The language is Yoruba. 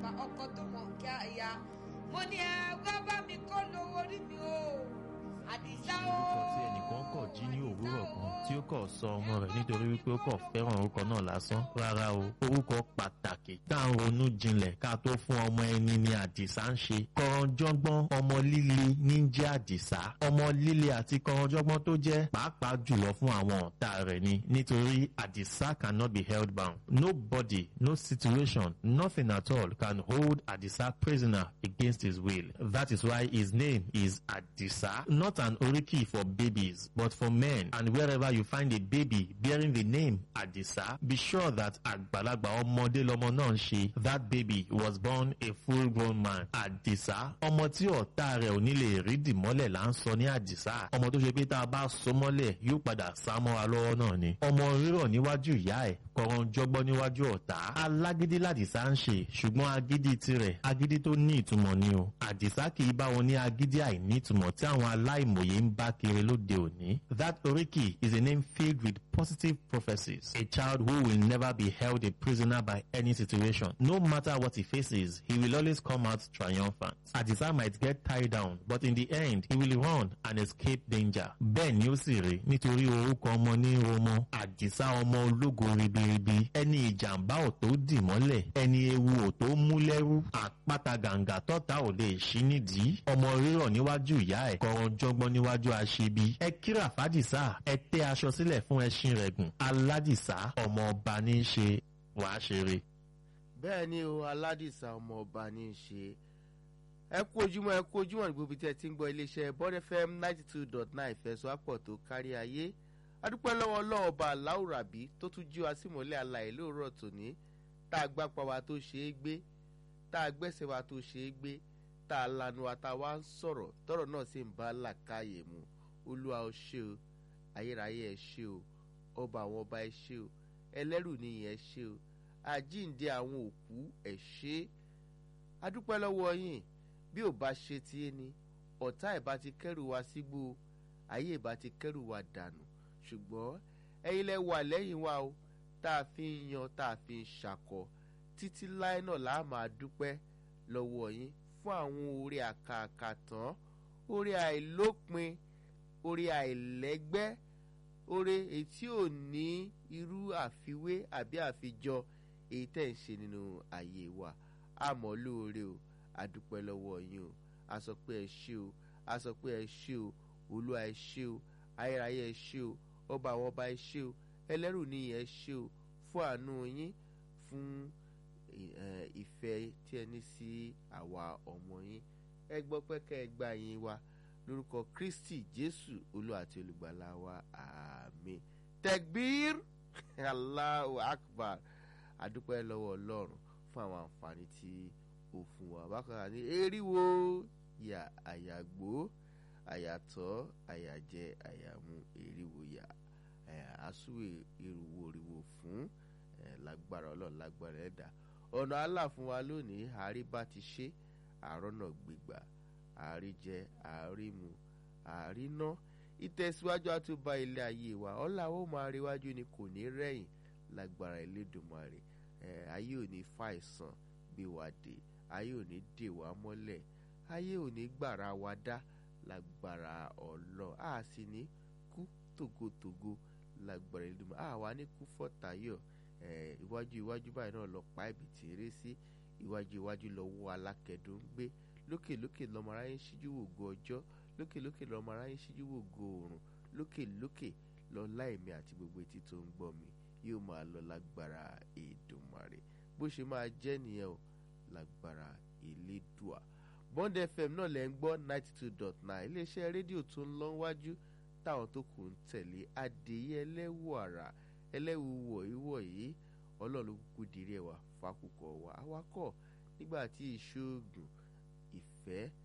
bàbá ọkọ tó mọ̀ kí á ya mo ní ẹ wá bá mi kó lówó rí mi o àdìsá o. orúkọ tí ẹnìkan kọ̀ jí ní òwúrọ̀ kan tí ó kọ̀ sọ ọmọ rẹ̀ nítorí wípé ó kọ̀ fẹ́ràn orúkọ náà lásán rárá o orúkọ pàtàkì tá à ń ronú jinlẹ̀ ká tó fún ọmọ ẹni ni àdìsá ń ṣe kọ̀rọ̀jọ́gbọ́n ọmọ líle ní jẹ́ àdìsá ọmọ líle àti kọ̀rọ̀jọ́gbọ́n tó jẹ́ pàápàá jùlọ fún àwọn ọ̀tá rẹ̀ ni nítorí àdìsá cannot be held bound nobody no situation nothing at all can hold àdìsá prisoner against his will that is why his name is àdìsá not an oriki for babies but for men and wherever you find a baby bearing the name àdìsá be sure that àgbàlagbà ọmọdé lọmọ náà ń ṣe that baby was born a full grown man àdìsá ọmọ tí ọ̀tá rẹ̀ ò ní lè rí dìmọ́lẹ̀ là ń sọ ní àdìsá ọmọ tó ṣe pé tá a bá so mọ́lẹ̀ yóò padà sá mọ́ra lọ́wọ́ náà ni ọmọ rírọ̀ níwájú ìyá ẹ̀ kọ̀ọ̀rọ̀ jọgbọ́n níwájú ọ̀tá alágídí làdìsá ń ṣe ṣùgbọ́n agídí tirẹ̀ agídí tó ní ìtumọ̀ ni o àdìsá kì í bá wọn ní agídí àìní ìtumọ̀ tí àwọn aláìmọ̀ye ń bá kiri lóde òní that oriki is a name filled with positive prophecies a child who will never be held a prisoner by any situation no matter what he faces he will always come out triumphant àdìsá might get tied down but in the end he will run and escape danger bẹ́ẹ̀ ni ó sì rí nítorí orúkọ ọmọ ní romo àdìsá ọmọ ológo ribiribi ẹni ìjàmbá ò tó dì mọ́lẹ̀ ẹni ewu ò tó mú lẹ́rú àpáta gàǹgà tọ́ta ò lè ṣí nídìí ọmọ rírọ̀ níwájú ìyá ẹ̀ kọ̀ọ̀rọ̀ jọgbọ́n níwájú aṣebi ẹ kíra fàdìsá ẹ tẹ́ aṣọ sílẹ̀ fún ẹṣin rẹ̀ gùn aládìsá ọmọ ọba ní í ṣe wàá ṣeré. bẹ́ẹ̀ ni o aládìsá ọmọ ọba ní í ṣe ẹ kú ojúmọ́ ẹ kú ojúmọ́ níbo ibi tí ẹ ti ń gbọ́ iléeṣẹ́ bọ́d fm ninety two dot nine ìfẹsọ̀wápọ̀ tó kárí ayé adúpẹ́ lọ́wọ́ ọlọ́wọ́ ọba aláwùrábí tó tún jí wa símọ́lẹ̀ alàyè lóòrọ̀ tòní tá a gbápa wa tó ṣe é gbé tá a gbẹ́sẹ̀ wa tó ṣe é gbé tá a lanu wa tá a wá ń sọ̀rọ̀ tọ́rọ̀ náà sì ń bá làkàyè mu olúwa ó ṣe o ayérayé ẹ ṣe o ọba àwọn ọba ẹ ṣe o ẹlẹ́rù nìyẹn ẹ ṣe o àjíǹde àwọn òkú ẹ ṣe adúpẹ́ lọ́wọ́ yín bí ò bá ṣe tiẹ́ ni ọ̀tá ẹ̀ bá ti kẹ́rù wa sígbó ayé ẹ̀ bá ti kẹ́rù wa dànù ṣùgbọ́n ẹ̀yin lẹ wà lẹ́yìn wa o tá a fi ń yan tá a fi ń ṣàkọ títí láé náà là á máa dúpẹ́ lọ́wọ́ yín fún àwọn orí àkàkà tán orí àìlópin orí àìlẹ́gbẹ́ orí etí ò ní irú àfiwé àbí àfijọ èyí tẹ̀ ń ṣe nínú ayé wa àmọ́ lóore o adúpẹ́ lọ́wọ́ yín o a sọ pé ẹ ṣé o a sọ pé ẹ ṣé o olúwa ẹ ṣé o ayérayé ẹ ṣé o ọba àwọn ọba ẹ ṣé o ẹlẹ́rù níyìn ẹ ṣé o fún àánú yín fún ìfẹ́ tí ẹ ní sí àwa ọmọ yín ẹ gbọ́ pẹ́kẹ́ ẹ gbà yín wa lórúkọ kristi jésù olúwa àti olùgbàlà wa àmín tẹgbír allahu akbar adúpẹ́ lọ́wọ́ ọlọ́run fún àwọn àǹfààní tí ó fún wa bákan náà ní eriwo yà àyàgbó àyàtọ̀ àyàjẹ àyàmú eriwo yà àsúwè eriwo eriwo fún lágbára ọlọ́run lágbára ẹ̀dá ọ̀nà àlà fún wa lónìí àárí bá ti ṣe àárọ̀nà gbígbà àárí jẹ àárí mu àárí ná ìtẹ̀síwájú àtúbà ilé ayé wa ọ̀là ó máa ríwájú ni kò ní rẹ̀yìn lágbára Elédùmarè ayé ò ní fàìsàn gbé wa dé ayé ò ní dè wá mọ́lẹ̀ ayé ò ní gbàrà wa dá lágbára ọlọ́ a sì ní kú tògótògó lágbára Elédùmarè a wà ní kú fọ́tàyọ̀ iwájú iwájú báyìí náà lọ pa ibi tí eré sí iwájú iwájú lọ wọ alákẹ́dùn ń gbé lókè lókè lọmọ aráyé ń ṣíjú wò go ọjọ́ lókè lókè lọmọ aráyé ń ṣíjú wò go oòrùn lókè lókè lọ láìmí àti gbogbo etí tó ń gbọ́ mi yóò máa lọ lágbára Èdùmàrè bó ṣe máa jẹ́ nìyẹn o lágbára Elédùà Bond FM náà lẹ́ ń gbọ́ ninety two dot nine iléeṣẹ́ rédíò tó ń lọ wájú táwọn tó kù ń tẹ̀lé adéyẹ ẹlẹ́wù àrà ẹlẹ́wù wọ̀nyíwọ̀nyí ọlọ́run kúkú dirí ẹ̀wà fákùkọ̀ wà awakọ̀ nígbà tí ìṣòògùn ìfẹ́